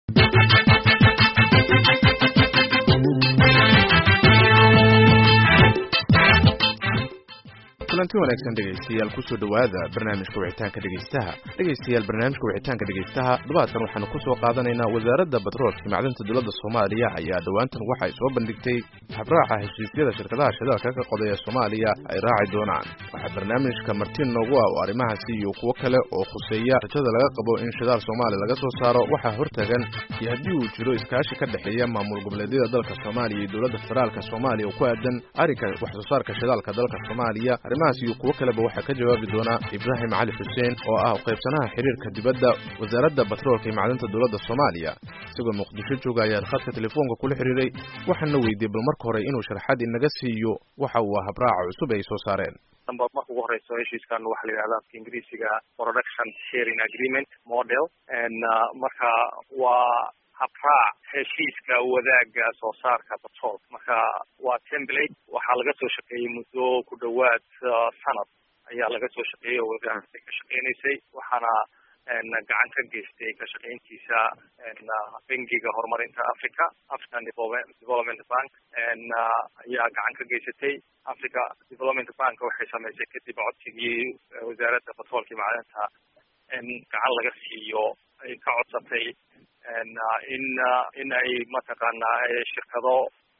kulanti wanaagsan dhegaystayaal kusoo dhowaada barnaamijka wicitaanka dhegaystaha dhegaystayaal barnaamijka wicitaanka dhegaystaha dhabaadkan waxaanu kusoo qaadanaynaa wasaaradda batroolka macdanta dowladda soomaaliya ayaa dhowaantan waxay soo bandhigtay habraaca heshiisyada shirkadaha shidaalka ka qodaya soomaaliya ay raaci doonaan waxaa barnaamijka martiin noogu ah oo arrimahaasi iyo kuwo kale oo khuseeya rajada laga qabo in shidaal soomaaliya laga soo saaro waxaa hortagan iyo haddii uu jiro iskaashi ka dhexeeya maamul goboleedyada dalka soomaaliya iyo dowladda federaalka soomaaliya oo ku aadan arrinka wax soo saarka shidaalka dalka soomaaliya arrimahaas iyo kuwo kaleba waxaa ka jawaabi doona ibraahim cali xuseen oo ah qaybsanaha xiriirka dibadda wasaaradda batroolka iyo macdanta dowladda soomaaliya isagoo muqdisho jooga ayaan khadka telefoonka kula xiriiray waxaana weydiiyey bal marka hore inuu sharaxaad inaga siiyo waxa uu ah habraaca cusub ay soo saareen marka ugu horeyso heshiiskan waxaa la yidhahda afka ingiriisiga production sharing agreement model marka waa habraac heshiiska wadaaga soo saarka batroolka marka waa template waxaa laga soo shaqeeyey muddo ku dhowaad sanad ayaa laga soo shaqeeyey oo wasaaradda ka shaqeynaysay waxaana gacan ka geystay ka shaqeyntiisa bangiga horumarinta africa african development bank ayaa gacan ka geysatay africa development bank waxay sameysay kadib codsigii wasaaradda batroolka iyo macdanta in gacan laga siiyo ay ka codsatay in in ay mataqaana shirkado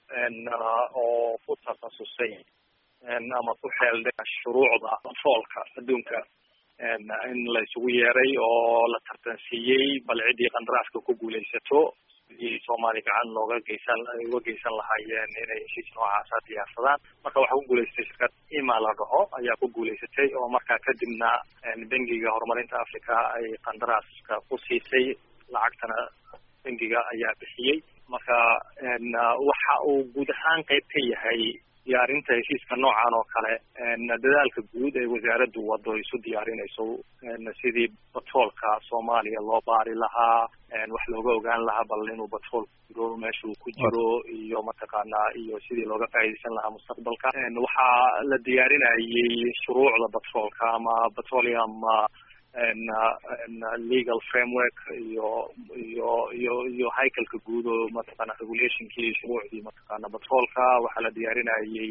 oo ku takhasusay ama ku xeeldhe shuruucda batroolka adduunka in la isugu yeeray oo la tartansiiyey bal ciddii qandaraaska ku guulaysato sidii soomaaliya gacan looga geysan uga geysan lahaayeen inay heshiis noocaasa diyaarsadaan marka waxaa ku guulaysatay shirkad ima la dhaho ayaa ku guulaysatay oo markaa kadibna bangiga horumarinta africa ay qandaraaska ku siisay lacagtana bangiga ayaa bixiyey marka waxa uu guud ahaan qayb ka yahay diyaarinta heshiiska noocan oo kale dadaalka guud ee wasaaraddu wado isu diyaarinayso sidii batroolka soomaaliya loo baari lahaa wax looga ogaan lahaa bal inuu batrool jiro meeshuu ku jiro iyo mataqaana iyo sidii looga faa'iidaysan lahaa mustaqbalka waxaa la diyaarinayay shuruucda batroolka ama petroleum legal framework iyo iyo iyo iyo haykalka guud oo mataqaana regulationkii shuruucdii mataqaana batroolka waxaa la diyaarinayay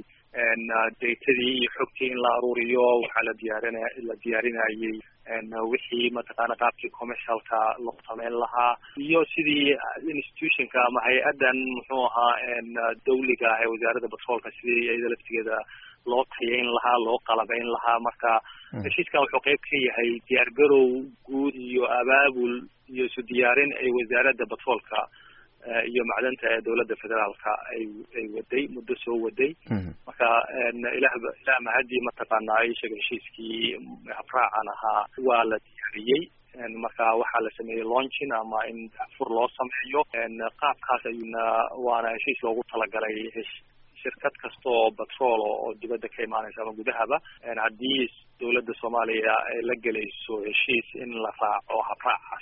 datadii iyo xogtii in la aruuriyo waxaa la diyaarinay la diyaarinayay wixii mataqaana qaabkii commercialka loo sameyn lahaa iyo sidii institutionka ama hay-addan muxuu ahaa dawliga ah ee wasaaradda batroolka sidii iyada laftigeeda loo tayayn lahaa loo qalabayn lahaa marka heshiiskan wuxuu qayb ka yahay diyaargarow guud iyo abaabul iyo isu diyaarin ay wasaaradda batroolka iyo macdanta ee dowladda federaalka ay ay waday muddo soo waday marka ilah ilah mahadii mataqaana ay sheegay heshiiskii habraacan ahaa waa la diyaariyey marka waxaa la sameeyey launching ama in fur loo sameeyo qaabkaas ayuuna waana heshiis loogu talagalay shirkad kasta oo batrool oo dibadda ka imaanaysa ama gudahaba haddii dowladda soomaaliya ay la gelayso heshiis in la raaco habraacaas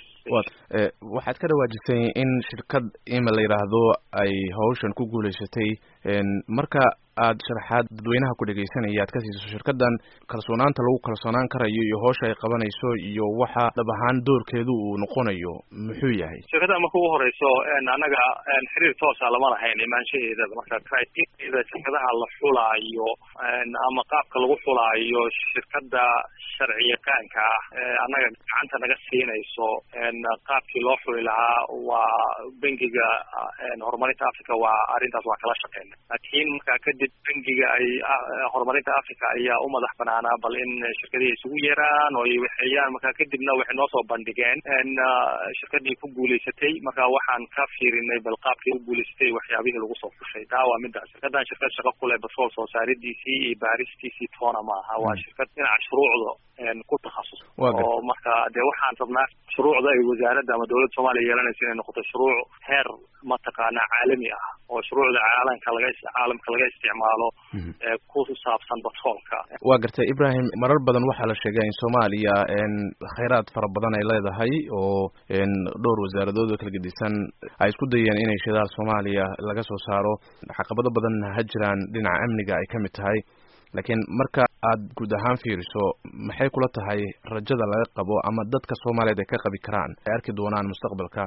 waxaad ka dhawaajisay in shirkad ima la yidhaahdo ay hawshan ku guulaysatay marka aad sharaxaad dadweynaha ku dhegaysanaya aad ka siiso shirkadan kalsoonaanta lagu kalsoonaan karayo iyo hawsha ay qabanayso iyo waxa dhab ahaan doorkeedu uu noqonayo muxuu yahay shirkadda marka ugu horeyso annaga xiriir toosa lama lahayn imaanshaheedaba marka criteria shirkadaha la xulaayo ama qaabka lagu xulaayo shirkadda sharci yaqaanka ah annaga gacanta naga siinayso qaabkii loo xuli lahaa waa bangiga horumarinta africa waa arrintaas waa kala shaqeyna laakiin markaa kadib bangiga ay horumarinta africa ayaa u madax banaanaa bal in shirkadihii isugu yeeraan oo ay waxeeyaan marka kadibna waxay noo soo bandhigeen shirkadii ku guulaysatay marka waxaan ka fiirinay bal qaabkii u guulaysatay waxyaabihii lagu soo fushay taa waa midaas shirkadan shirkad shaqo ku leh batrool soo saaridiisii iyo baaristiisii toona ma aha waa shirkad dhinaca shuruucda ku takhasus oo marka dee waxaan rabnaa shuruucda ay wasaaradda ama dowladda soomaaliya yeelanaysa inay noqoto shuruuc heer mataqaana caalami ah oo shuruucda caalamka laga caalamka laga isticmaalo ku saabsan batroolka waa gartay ibrahim marar badan waxaa la sheegaa in soomaaliya khayraad fara badan ay leedahay oo dhowr wasaaradood oo kala gedisan ay isku dayeen inay shidaal soomaaliya laga soo saaro caqabado badanna ha jiraan dhinaca amniga ay ka mid tahay laakiin marka aad guud ahaan fiiriso maxay kula tahay rajada laga qabo ama dadka soomaaliyeed ay ka qabi karaan ay arki doonaan mustaqbalka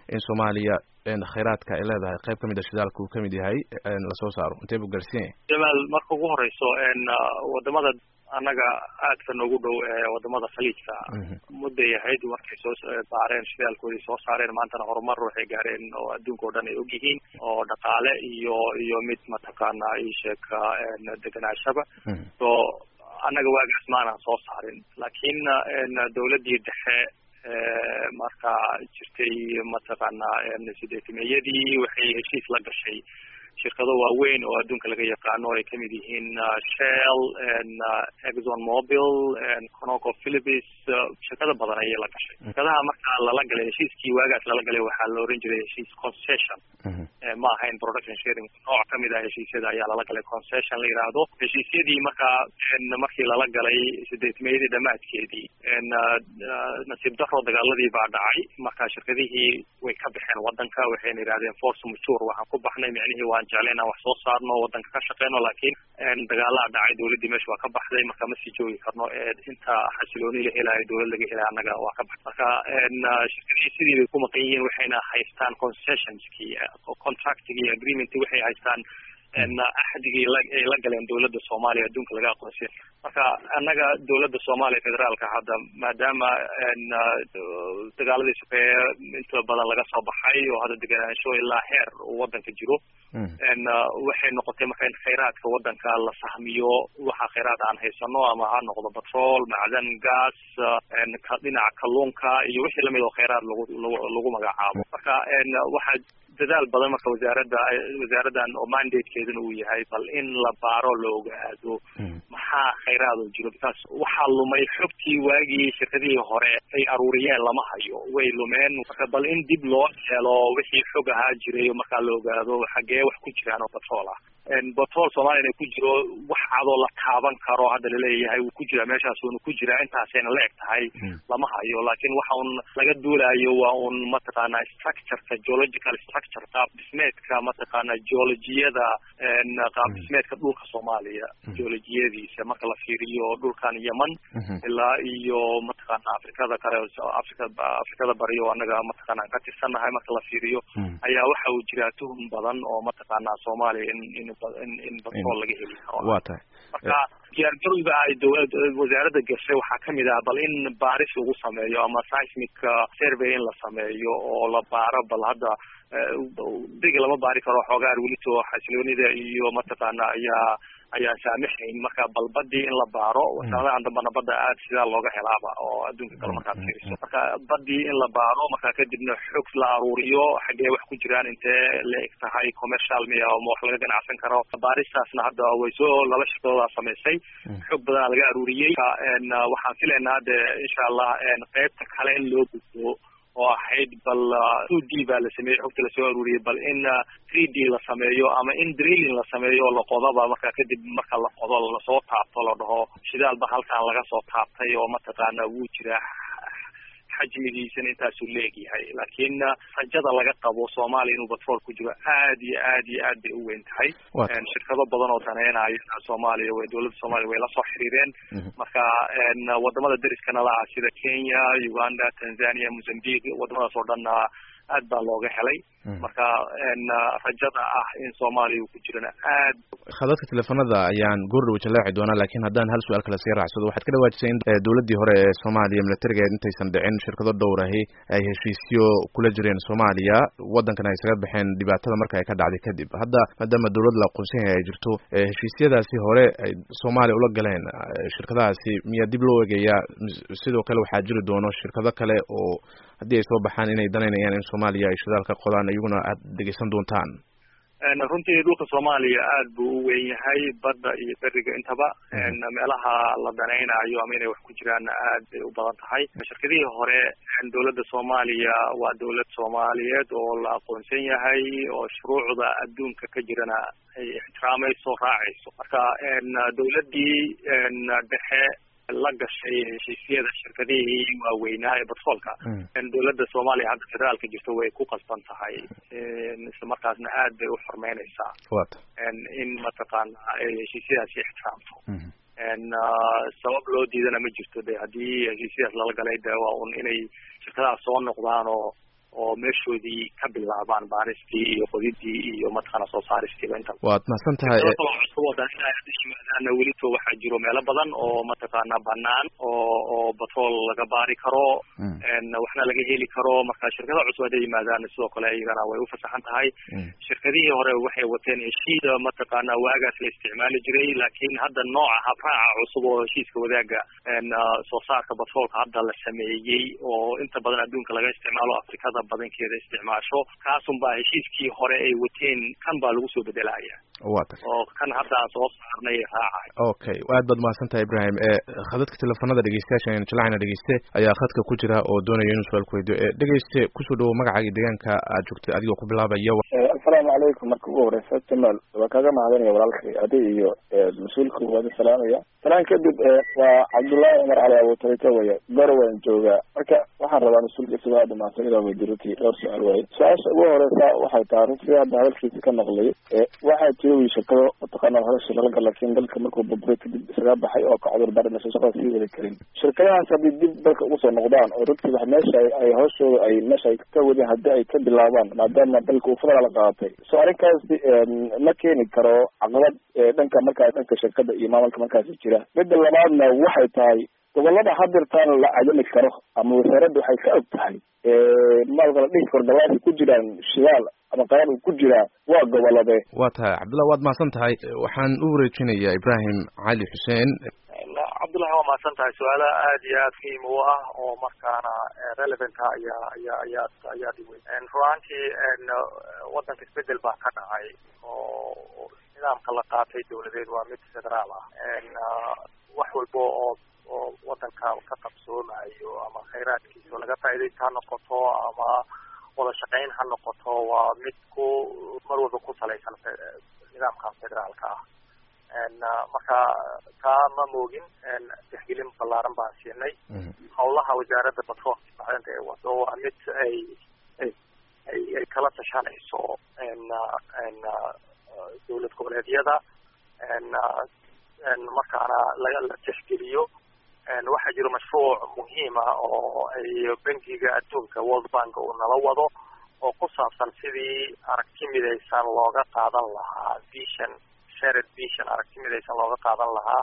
in soomaaliya khayraadka ay leedahay qayb kamid a shidaalka uu kamid yahay lasoo saaro intee buu gaarsiin yahay jamaal marka ugu horeyso wadamada annaga aadka noogu dhow ee wadamada khaliijka mudday ahayd markay soo baareen shidaalkoodii soo saareen maantana horumar waxay gaareen oo adduunka o dhan ay ogyihiin oo dhaqaale iyo iyo mid mataqaana isheeka deganaashaba so annaga waagaas maanaan soo saarin laakiin dawladdii dhexe marka jirtay mataqaana sideetimeyadii waxay heshiis la gashay shirkado waaweyn oo adduunka laga yaqaano ay kamid yihiin shell exxon mobil conoco philipis shirkado badan ayay la gashay shirkadaha marka lala galay heshiiskii waagaas lala galay waxaa la oran jiray heshiis concession ma ahayn production sharing nooc kamid ah heshiisyada ayaa lala galay concession la yidhaahdo heshiisyadii marka markii lala galay sideetmeyadii dhamaadkeedii nasiib daro dagaaladii baa dhacay marka shirkadihii way ka baxeen wadanka waxayna yidhahdeen force mature waxaan ku baxnay micnihii waan jeclay inaan wax soo saarno wadanka ka shaqeyno laakiin dagaalaa dhacay dawladdii meesha waa ka baxday marka ma sii joogi karno inta xasilooni la helayo dawlad laga helay annaga waa ka baxday marka shirkadihii sidii bay ku maqan yihiin waxayna haystaan concessionskii contractigii agreementii waxay haystaan axdigii ay la galeen dawladda soomaaliya adduunka laga aqoonsiya marka annaga dawladda soomaaliya federaalka hadda maadaama dagaaladii sokeeye inta badan laga soo baxay oo hadda deganaansho ilaa heer uu wadanka jiro waxay noqotay marka in khayraadka wadanka la sahmiyo waxa khayraad aan haysano ama ha noqdo batrol macdan gas dhinaca kalluunka iyo wixii lamid oo khayraad lagu lagu magacaabo marka waxaa dadaal badan marka wasaaradda wasaaraddan oo mandatekeeduna uu yahay bal in la baaro la ogaado maxaa khayraad oo jiro because waxaa lumay xogtii waagii shirkadihii hore ay aruuriyeen lama hayo way lumeen marka bal in dib loo helo wixii xog ahaa jiray markaa la ogaado xagee wax ku jiraan oo batrool ah batrool soomaliya ku jiro wax cadoo la taaban karo hadda laleeyahay wuu ku jiraa meeshaas uuna ku jiraa intaasayna la eg tahay lama hayo laakiin waxa un laga duulayo waa un mataqaana structureka geological structure qaab dhismeedka mataqaana geologiyada qaab dhismeedka dhulka soomaaliya geologiyadiisa marka la fiiriyo dhulkan yemen ilaa iyo mataqaana afrikada kale afrika afrikada bari oo annaga mataqaana aan ka tirsannahay marka la fiiriyo ayaa waxa uu jiraa tuhum badan oo mataqaana soomaaliya in in in batrool laga heli karo waa tahay marka diyaargarowga ay dawlad wasaaradda gashay waxaa kamid ah bal in baaris lagu sameeyo ama seismic survey in la sameeyo oo la baaro bal hadda dega lama baari karo xoogaa welito xasiloonida iyo mataqaana ayaa ayaan saamaxayn marka bal badii in la baaro sanadahan dambana badda aad sidaa looga helaaba oo adduunka kale markaad fiiriso marka badii in la baaro marka kadibna xog la aruuriyo xaggee wax ku jiraan intee la eg tahay commercial miya ma wax laga ganacsan karo baaristaasna hadda way soo laba shirkadoodaa samaysay xog badanaa laga aruuriyey waxaan filaynaa de insha allah qeybta kale in loo gudbo oo ahayd bal two d baa la sameeyey xogta lasoo aruuriyey bal in three d la sameeyo ama in drilling la sameeyo oo la qodaba marka kadib marka la qodo lasoo taabto la dhaho shidaalba halkan laga soo taabtay oo mataqaana wuu jiraa xajmigiisana intaasuu leegyahay laakiin rajada laga qabo soomaaliya inuu batrool ku jiro aad iyo aad iyo aad bay u weyn tahay shirkado badan oo daneynaya soomaaliya way dawladda soomaaliya way la soo xiriireen marka wadamada deriskana la ah sida kenya uganda tanzania mozambique wadamadaas oo dhanna aad baa looga helay marka rajada ah in soomaaliya uu ku jirana aad khadadka teleefanada ayaan goordhow jallaaci doonaa laakiin haddaan hal su-aal kale sii raacsado waxaad ka dhawaajisay in dawladdii hore ee soomaaliya militarigeed intaysan dhicin shirkado dhowrahi ay heshiisyo kula jireen soomaaliya waddankana ay isaga baxeen dhibaatada marka ay ka dhacday kadib hadda maadaama dawlad la aqoonsan yahay ay jirto heshiisyadaasi hore ay soomaaliya ula galeen shirkadahaasi miyaa dib loo eegayaa sidoo kale waxaa jiri doono shirkado kale oo haddii ay soo baxaan inay danaynayaan in soomaaliya ay shidaal ka qodaan iyaguna aad dhegeysan doontaan runtii dhulka soomaaliya aad buu u weyn yahay badda iyo beriga intaba meelaha la danaynayo ama inay wax ku jiraan aad bay u badan tahay shirkadihii hore dawladda soomaaliya waa dawlad soomaaliyeed oo la aqoonsan yahay oo shuruucda adduunka ka jirana ay ixtiraamayso raacayso marka dawladdii dhexe la gashay heshiisyada shirkadihii waaweynaa ee batroolka dawladda soomaaliya hadda federaalka jirto way ku qasban tahay isla markaasna aad bay u xormeyneysaa in mataqaana ay heshiisyadaasi ixtiraamto sabab loo diidana ma jirto de haddii heshiisyadaas lala galay de waa un inay shirkadahaas soo noqdaan oo oo meeshoodii ka bilaabaan baaristii iyo qodidii iyo mataqaana soo saaristiiba inta waad mahadsan tahay cusub oo dhan inay hadda yimaadaana welito waxaa jiro meelo badan oo mataqaana banaan oo oo batrool laga baari karo waxna laga heli karo marka shirkada cusub hadday yimaadaan sidoo kale iyagana way ufasaxan tahay shirkadihii hore waxay wateen heshiida mataqaana waagaas la isticmaali jiray laakiin hadda nooca habraaca cusub oo heshiiska wadaaga soo saarka batroolka hadda la sameeyey oo inta badan adduunka laga isticmaalo afrikada badankeeda isticmaasho kaasun baa heshiiskii hore ay wateen kan baa lagu soo bedelaya wa ta oo kan hadda aan soo saarnay raacay okay aad baad mahadsan tahay ibrahim khadadka teleefanada dhegeystayaasha jilacna dhegeyste ayaa khadka ku jira oo doonaya inuu su-aal ku weydiyo dhegeyste kusoo dhawo magacaaga deegaanka aad joogtay adigoo ku bilaabaya assalaamu calaykum marka ugu horeysa jamaal waa kaaga mahadinaya walaalkay adi iyo mas-uulka waada salaamaya salaan kadib waa cabdullaahi cumar cali abuutarika waya gorowaan joogaa marka waxaan rabaa mas-uulka isagaa dhamaansan inaa weydiruti dhowr su-aal waaye su-aasha ugu horeysa waxay tahay runtii hadda hadalkiisa ka naqlay waxaa jira wi shirkado mataqaana hadasha laga gala laakiin dalka markuu burburay kadib isaga baxay oo ka cudur daran meesha shaqada sii wadi karin shirkadahaas haddii dib dalka ugu soo noqdaan oo runtii wax meesha ay hooshooda ay meesha ay ka wadeen haddii ay ka bilaabaan maadaama dalka uu federaal qaadatay so arrinkaasi ma keeni karo caqabad dhanka markaa dhanka shirkada iyo maamulka markaasi jira midda labaadna waxay tahay gobolada hadirtaan la cadami karo ama wasaaradda waxay ka og tahay maalka la dhihi karo dabaasi ku jiraan shidaal ama qaran uu ku jiraa waa gobolade waa tahay cabdullah waad mahadsan tahay waxaan u wareejinayaa ibrahim cali xuseen cabdullahi waa mahadsan tahay su-aala aad iyo aad muhiim u ah oo markaana relevant ah ayaa ayaa ayaa ayaa dhiwey runaantii wadanka isbedel baa ka dhacay oo nidaamka la qaatay dawladeed waa mid federaal ah wax walba oo oo wadanka ka qabsoomayo ama khayraadkiisa laga faaidaysta ha noqoto ama wada shaqayn ha noqoto waa mid ku mar walba ku salaysan nidaamkan federaalka ah marka taa ma moogin tixgelin ballaaran baan siinay hawlaha wasaaradda batroolka macdanta ee wado waa mid ay ay ay kala tashanayso dowlad goboleedyada markaana laga la tixgeliyo waxaa jiro mashruuc muhiim ah oo ay bankiga adduunka world bank uu nala wado oo ku saabsan sidii aragti midaysan looga qaadan lahaa vision shared vision aragti midaysan looga qaadan lahaa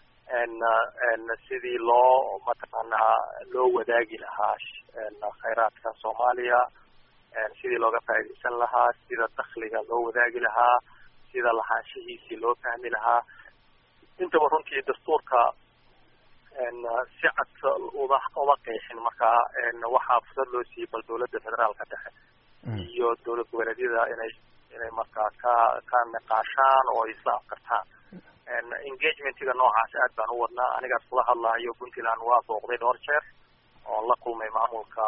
sidii loo mataqaanaa loo wadaagi lahaa khayraadka soomaaliya sidii looga faaidaysan lahaa sida dakliga loo wadaagi lahaa sida lahaanshihiisii loo fahmi lahaa intaba runtii dastuurka si cad uda uma qeexin marka waxaa fursad loo siiyey bal dawladda federaalka dhexe iyo dowlad goboleedyada inay inay markaa ka ka niqaashaan oo ay isla afkartaan engagementiga noocaas aad baan u wadnaa anigaas kula hadlahayo puntland waa booqday dhowr jeer oon la kulmay maamulka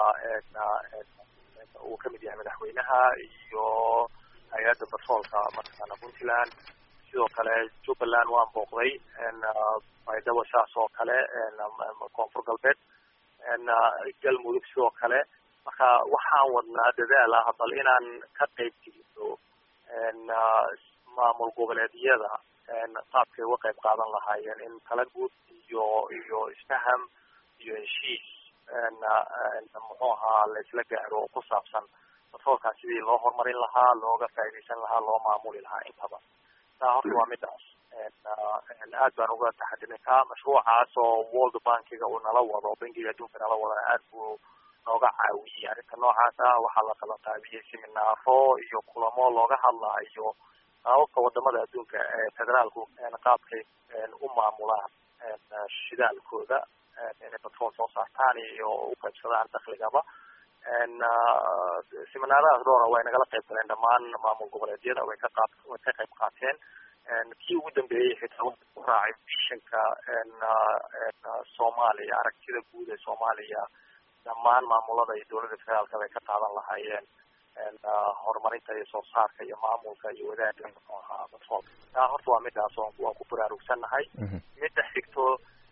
uu kamid yahay madaxweynaha iyo hay-adda batroolka mataqaana puntland sidoo kale jubbaland waan booqday baydhabo saas oo kale koonfur galbeed galmudug sidoo kale marka waxaan wadnaa dadaal ah bal inaan ka qayb gelino maamul goboleedyada qaabkay uga qayb qaadan lahaayeen in tala guud iyo iyo isfaham iyo heshiis muxuu ahaa la isla gaaro oo ku saabsan batroolkan sidii loo horumarin lahaa looga faaidaysan lahaa loo maamuli lahaa intaba taa horta waa midaas aad baan uga taxadinay ka mashruucaas oo world bankiga uu nala wado bankiga adduunka nala wadana aad buu nooga caawiyey arrinta noocaas ah waxaa la kala qaabiyey seminaaro iyo kulamo looga hadlaayo qaababka wadamada adduunka ee federaalku qaabkay u maamulaan shidaalkooda inay batrool soo saartaan iyo u qaybsadaan dakligaba seminaaradaas dhowra way nagala qayb galeen dhammaan maamul goboleedyada way ka qaab way ka qayb qaateen kii ugu dambeeyey xitaa wuxuu ku raacay vishanka soomaaliya aragtida guud ee soomaaliya dhammaan maamulada iyo dowladda federaalka bay ka qaadan lahaayeen horumarinta iyo soo saarka iyo maamulka iyo wadaagga muxuu ahaa batroolka taa horta waa midaas oo waan ku baraarugsannahay midda xigto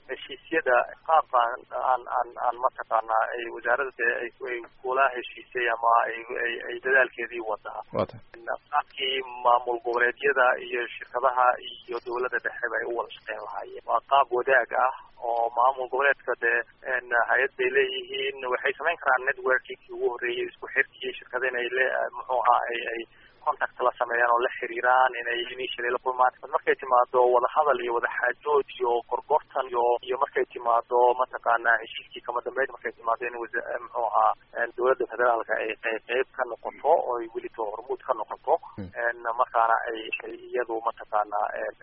heshiisyada qaabka aan aan aan aan mataqaanaa ay wasaaradda dee ay ay kula heshiisay ama ay ay ay dadaalkeedii wadaa wata qaabkii maamul goboleedyada iyo shirkadaha iyo dowladda dhexeba ay u wada shaqeyn lahaayeen waa qaab wadaag ah oo maamul goboleedka dee hay-ad bay leeyihiin waxay samayn karaan networkingkii ugu horreeyay isku xirkii shirkada inay le muxuu ahaa ay ay contact la sameeyaan oo la xiriiraan inay initially la kulmaan markay timaado wadahadal iyo wadaxaajood iyo gorgortan iyo iyo markay timaado mataqaana heshiiskii kama dambeyd markay timaado in wasa muxuu ahaa dowladda federaalka ay qeyb qeyb ka noqoto oo ay welito hormuud ka noqoto markaana ay iyadu mataqaana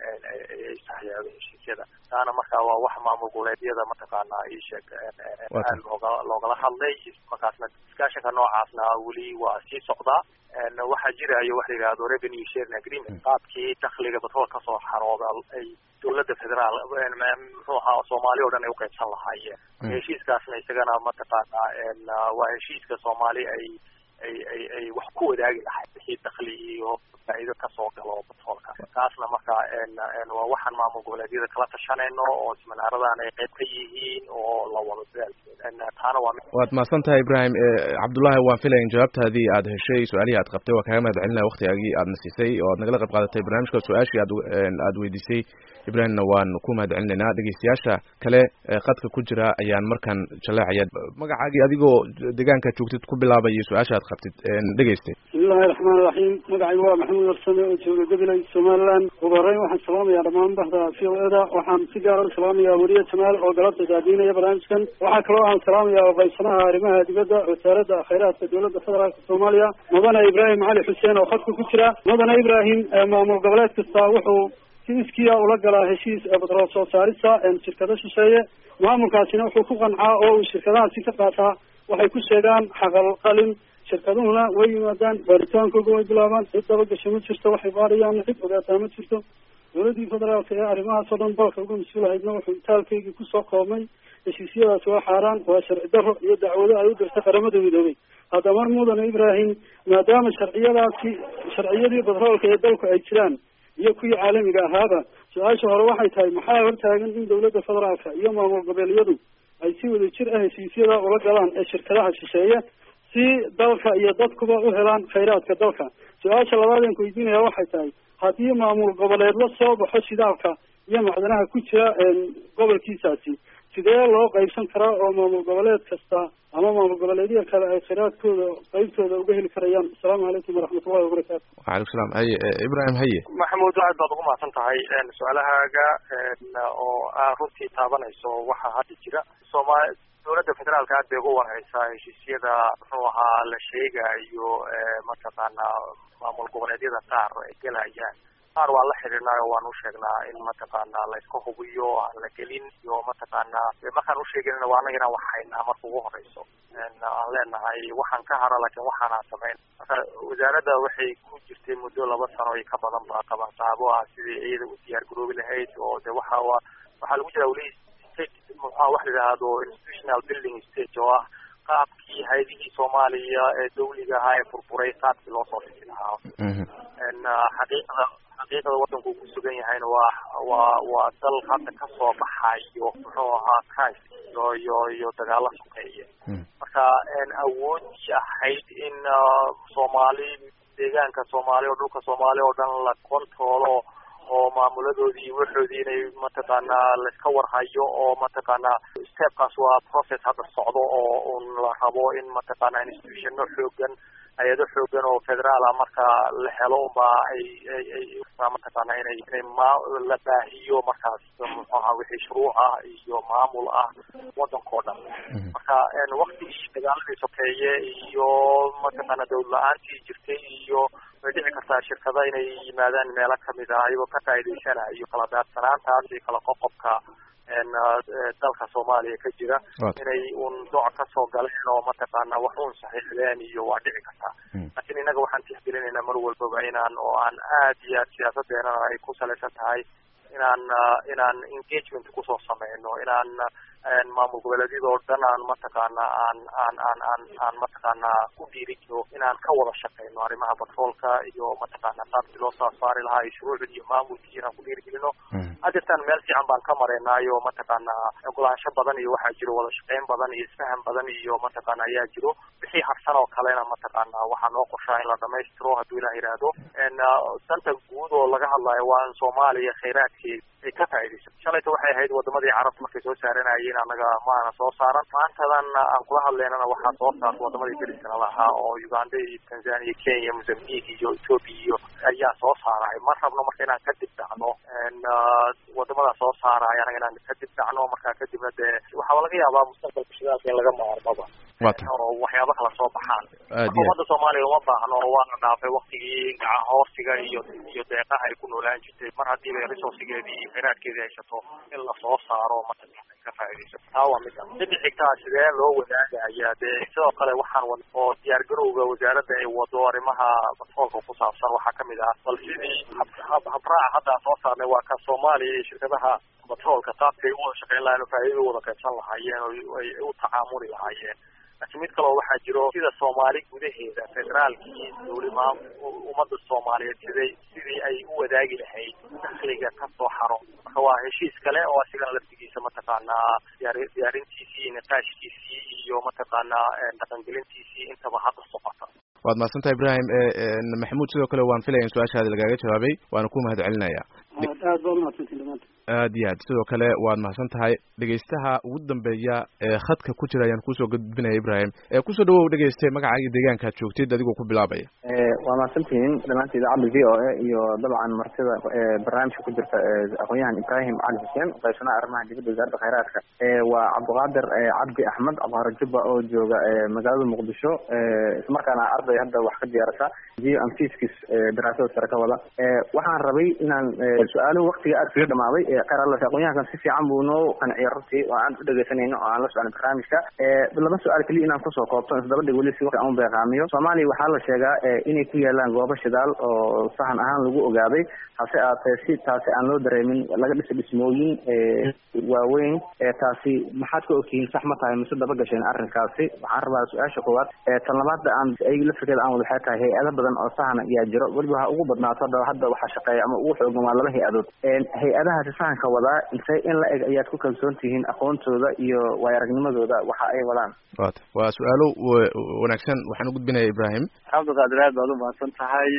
ay saxyaado heshiisyada taana marka waa wax maamul goboleedyada mataqaana isheeg aad looga loogala hadlay markaasna discussionka noocaasna weli waa sii socdaa waxaa jirayo waxa la yidhahdo revenue sharing agreement qaabkii dakliga batrool kasoo xarooda ay dowladda federaal muxuu ahaa soomaali o dhan ay uqeybsan lahaayeen heshiiskaasna isagana mataqaana waa heshiiska soomaali ay ay ay ay wax ku wadaagi lahayd wixii dakli iyo faa'iido kasoo galo batroolka kaasna marka waa waxaan maamul goboleedyada kala tashanayno oo siminaaradan ay qayb ka yihiin oo la wado dadaalkeeda taana waa waad mahadsan tahay ibrahim cabdullaahi waan filaya in jawaabtaadii aad heshay su-aalihii aad qabtay waa kaaga mahad celinaya waktigaagii aadna siisay oo aad nagala qayb qaadatay barnaamijka su-aashii aad aad weydiisay ibrahimna waan ku mahad celinaynaa dhegeystayaasha kale qadka ku jira ayaan markan jaleecaya magacaagii adigoo deegaanka joogtid ku bilaabaya su-aasha aad qabtid dhegeystay bismillahi raxmaan raxiim magacaygu waa maxamuud warsame oo jooga gabiley somaliland ugu horreyn waxaan salaamayaa dhammaan bahda v o eda waxaan si gaara u salaamayaa weriye jamaal oo galabta daadiinaya barnaamijkan waxaa kaloo aan salaamayaa oqeybsanaha arrimaha dibadda wasaaradda khayraadka dowladda federaalka soomaaliya mudane ibraahim cali xuseen oo khadka ku jira mudane ibraahim maamul goboleed kasta wuxuu si iskiya ula galaa heshiis batrool soo saarista shirkado shisheeye maamulkaasina wuxuu ku qancaa oo uu shirkadahaasi ka qaataa waxay ku sheegaan xaqal qalin shirkaduhuna way yimaadaan baaritaankooga way bilaabaan cid dabagasho ma jirto waxay baarayaan cid ogaataa ma jirto dowladdii federaalka ee arrimahaas oo dhan dalka uga mas-uulahaydna wuxuu itaalkaygii kusoo koobmay heshiisyadaasi waa xaaraan waa sharci darro iyo dacwado ay u dirtay qaramada midoobay hadda mar mudane ibraahim maadaama sharciyadaasi sharciyadii batroolka ee dalku ay jiraan iyo kuwii caalamiga ahaaba su-aasha hore waxay tahay maxaa hortaagan in dowladda federaalka iyo maamul goboleedyadu ay si wada jir ah heshiisyada ula galaan ee shirkadaha shisheeye si dalka iyo dadkuba u helaan khayraadka dalka su-aasha labaadeen ku weydiinaya waxay tahay haddii maamul goboleed la soo baxo shidaalka iyo macdanaha ku jira gobolkiisaasi sidee loo qaybsan karaa oo maamul goboleed kasta ama maamul goboleedya kale ay khayraadkooda qaybtooda uga heli karayaan asalaamu calaykum waraxmatullahi wabarakaatu waalaikum salaam haye ibrahim haye maxamuud aad baad ugu mahadsan tahay su-aalahaaga oo aa runtii taabanayso waxa hadda jira sooma dowladda federaalka aad bay uga warhaysaa heshiisyada muxuu ahaa la sheegayo mataqaana maamul goboleedyada qaar ay gelayaan qaar waan la xidhiidhnay oo waan u sheegnaa in mataqaana layska hubiyo aan la gelin iyo mataqaana markaan usheeganina waa anaga inaan wax haynaa marka ugu horeyso aan leenahay waxaan ka hara laakiin waxaanaan samayn marka wasaaradda waxay ku jirtay muddo laba sano iyo ka badan ba qabanqaabo ah sidii iyada u diyaar garoobi lahayd oo de waxa waa waxaa lagu jira weli state muxua wax la yidhaahdo institutional building stage oo ah qaabkii hay-adihii soomaaliya ee dawliga ahaa ee furfuray qaabkii loo soo dhisi lahaa xaqiiqada xaqiiqada waddanku ku sugan yahayna waa waa waa dal hadda kasoo baxayo muxuu ahaa crisis iyo iyo iyo dagaalo sokeeye marka awoodii ahayd in soomaali deegaanka soomaaliya oo dhulka soomaaliya oo dhan la controlo oo maamuladoodii waxoodii inay mataqaana laiska warhayo oo mataqaana stepkaas waa process hadda socdo oo un la rabo in mataqaana institutiono xoogan hay-ado xoogan oo federaal ah marka la helo unbaa ay ay ay mataqaana inay inay ma la baahiyo markaas muxuu ahaa wixii shuruuc ah iyo maamul ah waddankao dhan marka waktigii dagaaladii sokeeye iyo mataqaana dawlad la-aantii jirtay iyo way dhici kartaa shirkada inay yimaadaan meelo kamid ah iyagoo ka faa'iidaysanayo iyo kala daadsanaantaas iyo kala qoqobka dalka soomaaliya ka jira inay un dooc kasoo galeen oo mataqaana wax un saxiixdeen iyo waa dhici kartaa laakiin innaga waxaan tixgelinaynaa mar walbaba inaan oo aan aad iyo aad siyaasadeenana ay ku salaysan tahay inaan inaan engagement kusoo sameyno inaan maamul goboleedyada oo dhan aan mataqaana aan aan aan aan aan mataqaana ku dhiirigno inaan ka wada shaqeyno arrimaha batroolka iyo mataqaana qaabkii loo soo saari lahaa iyo shuruucda iyo maamulkii inaan ku dhiirigelino hadeertaan meel fiican baan ka mareynaayo mataqaana ogolaansho badan iyo waxaa jiro wada shaqeyn badan iyo isfahan badan iyo mataqaana ayaa jiro wixii harsan oo kalena mataqaana waxaa noo qorshaa in la dhamaystiro hadduu ilah yidhaahdo danta guud oo laga hadlayo waa in soomaaliya khayraadkeeda ay ka faaidayso shalayta waxay ahayd wadamadii carabta markay soo saaranayeen annaga maana soo saaran maantadan aan kula hadleynana waxaa soo saarta wadamadii dariskana lahaa oo uganda iyo tanzania kenya mozambique iyo ethoopia iyo ayaa soo saaraya ma rabno marka inaan ka dib dhacno wadamada soo saaraya anaga inaan ka dib dhacno markaa kadibna dee waxaaba laga yaabaa mustaqbalka shidaalka in laga maarmaba oo waxyaaba kala soo baxaan marka umada soomaaliya uma baahno waana dhaafay waktigii gaca hoosiga iyo iyo deeqaha ay ku noolaan jirtay mar hadiiba resourcigeedii iyo khayraadkeedii haysato in lasoo saaro mataqaana ka faaidayso taa waa mid midda xigtaa sidee loo wadaagaya dee sidoo kale waxaan wad oo diyaar garowga wasaaradda ay wado arrimaha batroolka ku saabsan waxaa kamid ah bal sidii habraaca hadda soo saarnay waa ka soomaaliya iyo shirkadaha batroolka qaabkay u wada shaqeyn lahayen oo faaidada u wada qaybsan lahaayeen oo ay u tacaamuli lahaayeen laakiin mid kaloo waxaa jiro sida soomaali gudaheeda federaalkii dowlimaa ummadda soomaaliyeed siday sidii ay u wadaagi lahayd dakhliga ka soo xaro marka waa heshiis kale oo asigana laftigiisa mataqaanaa diyaar diyaarintiisii niqaashkiisii iyo mataqaanaa dhaqangelintiisii intaba hadda socota waad mahadsantaha ibrahim maxamuud sidoo kale waan filaya in su-aashaadi lagaaga jawaabay waana ku mahad celinaya aad baa umahadsantiin dhamaanta aad iyo aad sidoo kale waad mahadsan tahay dhegeystaha ugu dambeeya ee khadka ku jira ayaan kusoo gudbinaya ibrahim kusoo dhawow dhegeyste magacaaga deegaankaad joogtid adigoo ku bilaabaya waa mahadsantihiin dhamaanta idaacadda v o a iyo dabcan martida barnaamijka ku jirta aqoon-yahan ibrahim cali xuseen qaybsanaha arrimaha dibadda wasaaradda khayraadka waa cabdiqaadir cabdi axmed abharo jubba oo jooga magaalada muqdisho islamarkaana arday hadda wax ka diyaarasa geo amfiskis daraasada sare ka wada waxaan rabay inaan su-aaluhu waktiga aad kaga dhamaaday khayr alla aqoon-yahankan si fiican buu noo qanciyay runtii oo aan u dhegeysanayno oo aan la socnay barnaamijka laba su-aal keliya inaan kusoo koobto isdaba dhig weli si waqti aan u beeqaamiyo soomaaliya waxaa la sheegaa inay ku yaalaan goobo shidaal oo sahan ahaan lagu ogaaday hase aatee si taasi aan loo dareemin laga dhisa dhismooyin waaweyn taasi maxaad ka ogtihiin sax ma tahay mise daba gasheen arrinkaasi waxaan rabaa su-aasha koowaad tan labaadda aan ay lafirkeeda aan wada waxay tahay hay-ado badan oo sahan ayaa jiro weliba ha ugu badnaato hadda hadda waxaa shaqeeya ama ugu xoogan waa laba hay-adood hay-adahaasi sahanka wadaa intee in la eg ayaad ku kalsoon tihiin aqoontooda iyo waayo aragnimadooda waxa ay wadaan wata waa su-aalo wanaagsan waxaan u gudbinaya ibrahim cabdiqaadir aad baad umahadsan tahay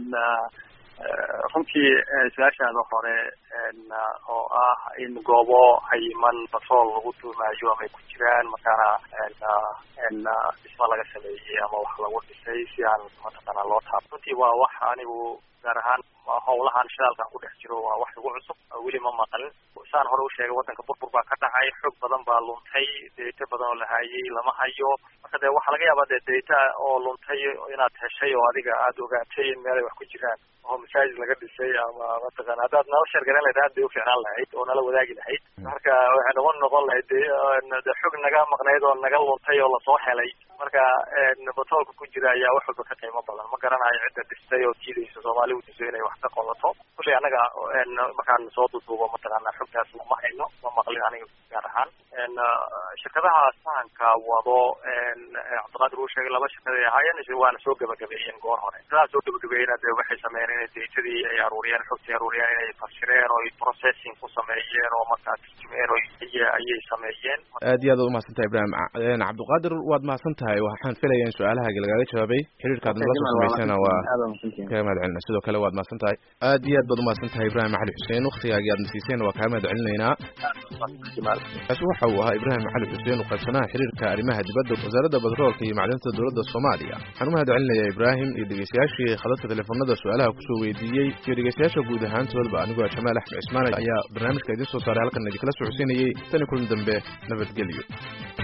runtii su-aashaada hore oo ah in goobo cayiman batrool lagu tuumaayo ama ay ku jiraan markaana dhismo laga sameeyey ama wax lagu dhisay si aan mataqaana loo taab runtii waa wax anigu gaar ahaan howlahan shidaalkan ku dhex jiro waa wax igu cusub weli ma maqlin saan hore u sheegay waddanka burbur baa ka dhacay xog badan baa luntay data badan oo la hayay lama hayo marka dee waxaa laga yaabaa dee data oo luntay inaad heshay oo adiga aada ogaatay in meel ay wax ku jiraan oo masaajid laga dhisay ama mataqana haddaad nala sheergaran lahayd aad bay ufiicnaan lahayd oo nala wadaagi lahayd marka waxay noqon noqon lahayd de xog naga maqnayd oo naga luntay oo lasoo helay marka batroolka ku jira ayaa wax walba ka qiimo badan ma garanayo cidda dhistay oo diidaysa soomaali u diso inay wax ka qodato kulley annaga markaan soo duduubo mataqaana xogtaas ma hayno ma maqlin aniga gaar ahaan shirkadaha sahanka wado cabdiqaadir uu sheegay laba shirkad ay ahaayeen waana soo gabagabeeyeen goor hore shirkadaha soo gabagabeeyena de waxay sameeyeen inay datadii ay aruuriyeen xogtii aruuriyeen inay fasireen oo processing ku sameeyeen oo markaa turjumeen oo ayay sameeyeen aad iyo aad ad umahadsan tahay ibrahim cabdiqaadir waad mahadsan tahay waxaan filaya in su-aalahaaga lagaaga jawaabay xiriirkaad nala soo samaysana waa kaga mahad celina sidoo kale waad mahadsan tahay aad iyo aad baad umahadsan tahay ibrahim cali xuseen waktigaagii aad nasiiseen waa kaga mahad celinaynaa kaasi waxa uu ahaa ibrahim cali xuseen uqaybsanaha xiriirka arrimaha dibadda wasaaradda batroolka iyo macdinta dowladda soomaaliya waxaan u mahad celinayaa ibrahim iyo dhegeystayaashii khadadka teleefanada su-aalaha kusoo weydiiyey iyo dhegeystayaasha guud ahaantoodba anigoo jamaal axmed cismaan ayaa barnaamijka idiin soo saaray halkan idinkala socodsiinayey tani kulan dambe nabadgelyo